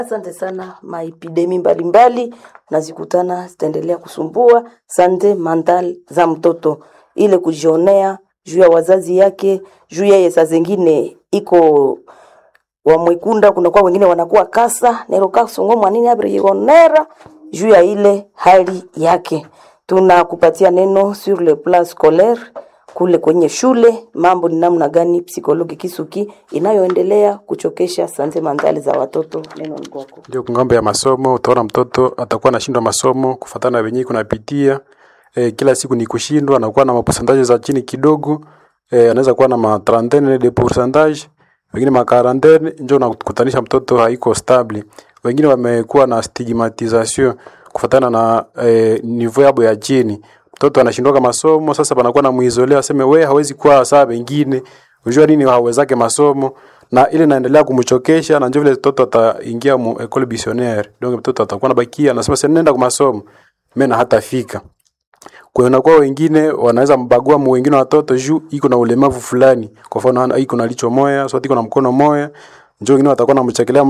Asante sana. Maepidemi mbalimbali nazikutana zitaendelea kusumbua sante mental za mtoto, ile kujionea juu ya wazazi yake, juu yeye saa zingine iko wamwekunda, kunakuwa wengine wanakuwa kasa nero kasongo mwanini abirionera juu ya ile hali yake. Tunakupatia neno sur le plan scolaire kule kwenye shule, mambo ni namna gani psikologi Kisuki inayoendelea kuchokesha sante mentali za watoto. Neno ni kwako. Ndio kungambo ya masomo, utaona mtoto atakuwa anashindwa masomo kufatana na venyewe kunapitia e, kila siku ni kushindwa, anakuwa na maposantaje za chini kidogo e, anaweza kuwa na ma trentaine de pourcentage, wengine ma quarantaine, ndio unakutanisha mtoto haiko stable. Wengine wamekuwa na stigmatisation kufatana na e, niveau yabo ya chini. Mtoto anashindwa masomo, sasa panakuwa na muizolea, aseme we hawezi kuwa sawa wengine, unajua nini hawezake masomo na ile inaendelea kumchokesha na ndio vile mtoto ataingia mu école missionnaire donc mtoto atakuwa nabakia anasema sasa nenda kwa masomo mimi na hatafika kwa hiyo kwa wengine wanaweza mbagua mu wengine watoto juu iko na ulemavu fulani kwa mfano iko na licho moya so iko na mkono moya njoo wengine watakuwa namchekelea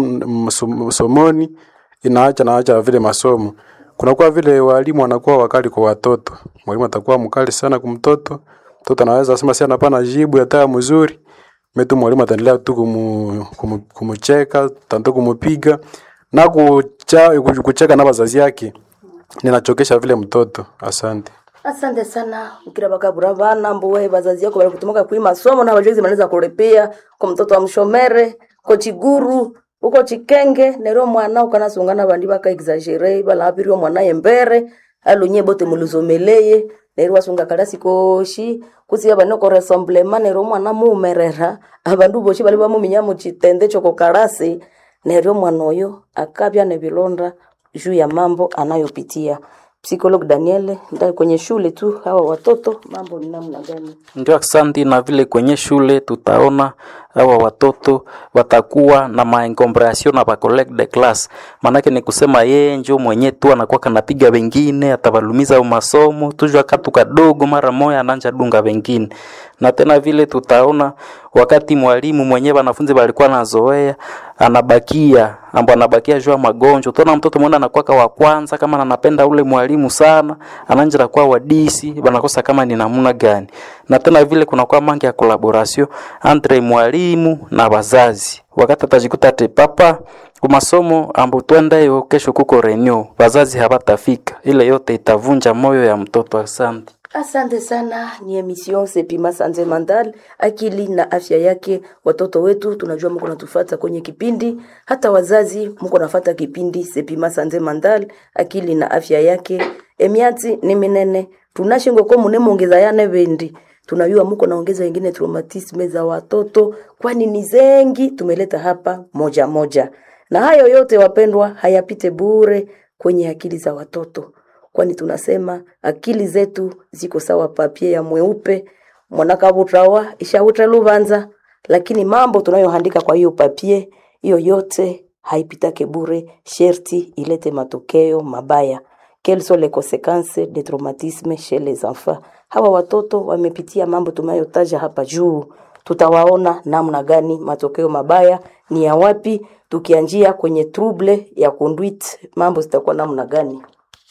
msomoni inaacha naacha vile masomo kunakuwa vile walimu wanakuwa wakali kwa watoto mwalimu atakuwa mkali sana kwa mtoto mtoto anaweza sema si anapana jibu hata mzuri metu mwalimu ataendelea tu kumu, kumu, kumucheka tanto kumupiga na kucha, kucheka na wazazi yake ninachokesha vile mtoto asante Asante sana ukira bakabura bana mbuwe bazazi yako bali kutumaka kui masomo na bajozi manaweza kurepea kwa mtoto wa mshomere ko chiguru uko chikenge nero mwana ukanasungana bandi baka exagere bala abirio mwana yembere alunye bote muluzomeleye nero wasunga kalasi koshi kusiya bano ko rassemblement nero mwana muumerera abandu boshi bali bamuminya mu chitende choko kalasi nero mwana oyo akabya nebilonda juu ya mambo anayopitia Psikolog Daniel, ndani kwenye shule tu hawa watoto mambo ni namna gani? Ndio, asante. Na vile kwenye shule tutaona hawa watoto watakuwa na maencombration na bacollege de class, maanake ni kusema yeye njo mwenye tu anakuwa kanapiga wengine, atabalumiza masomo tujua katu kadogo, mara moya ananja dunga wengine. Na tena vile tutaona wakati mwalimu mwenyewe wanafunzi walikuwa nazoea anabakia ambapo anabakia jua magonjwa. Tuna mtoto mwana anakuwa wa kwanza kama anapenda ule mwalimu sana, ananja kuwa wadisi, banakosa kama ni namna gani. Na tena vile kuna kwa mangi ya collaboration entre mwalimu na wazazi. Wakati atajikuta ate papa kwa masomo ambapo twendayo kesho kuko renew, wazazi hawatafika. Ile yote itavunja moyo ya mtoto. Asante. Asante sana. Ni emission Sepima Sanze Mandal, akili na afya yake watoto wetu. Tunajua mko natufata kwenye kipindi, hata wazazi mko nafata kipindi Sepima Sanze Mandal, akili na afya yake. Emiati ni minene tunashingo ko mune mongeza yane bendi tunajua mko naongeza wengine traumatisme za watoto, kwani ni zengi tumeleta hapa moja moja, na hayo yote wapendwa, hayapite bure kwenye akili za watoto kwani tunasema akili zetu ziko sawa papie ya mweupe mwanakabutrawa ishautra luvanza, lakini mambo tunayoandika kwa hiyo papie hiyo yote haipitake bure, sherti ilete matokeo mabaya. Quelles sont les conséquences des traumatismes chez les enfants? Hawa watoto wamepitia mambo tunayotaja hapa juu, tutawaona namna gani matokeo mabaya ni ya wapi, tukianjia kwenye trouble ya conduite, mambo zitakuwa namna gani?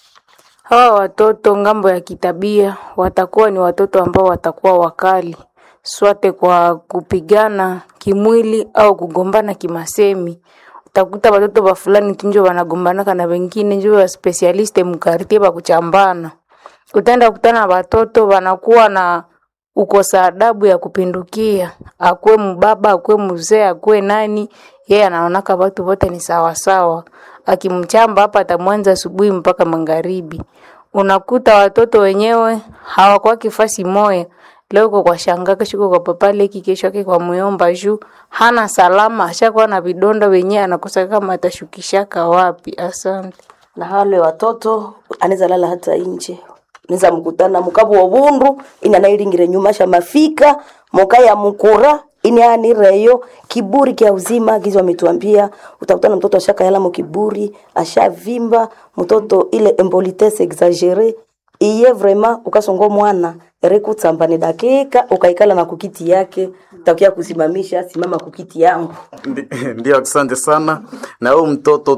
Hawa watoto ngambo ya kitabia watakuwa ni watoto ambao watakuwa wakali swate kwa kupigana kimwili au kugombana kimasemi. Utakuta watoto wa fulani tunjo wanagombanaka na wengine njo wa specialiste mkartie ba kuchambana. Utaenda kutana watoto wanakuwa na ukosa adabu ya kupindukia, akwe mbaba, akwe mzee, akwe nani, yeye anaonaka watu wote ni sawa sawa. Akimchamba hapa atamwanza asubuhi mpaka magharibi. Unakuta watoto wenyewe hawakuwa kifasi moya. Leo uko kwa shanga, kesho uko kwa papa leki, kesho yake kwa muyomba juu hana salama, ashakuwa na vidonda wenyewe, anakosa kama atashukishaka wapi. Asante. na hale watoto anaweza lala hata nje neza mkutana mukabu wa bundu ina nairingire nyuma sha mafika moka ya mukura ini anireyo kiburi kya uzima gizo ametuambia utakutana mtoto ashaka yala mu kiburi ashavimba mtoto ile embolitesse exagere iye vraiment ukasongo mwana rekutsamba ni dakika ukaikala na kukiti yake takia kusimamisha simama kukiti yangu Ndi- Ndio, asante sana. Na huyu mtoto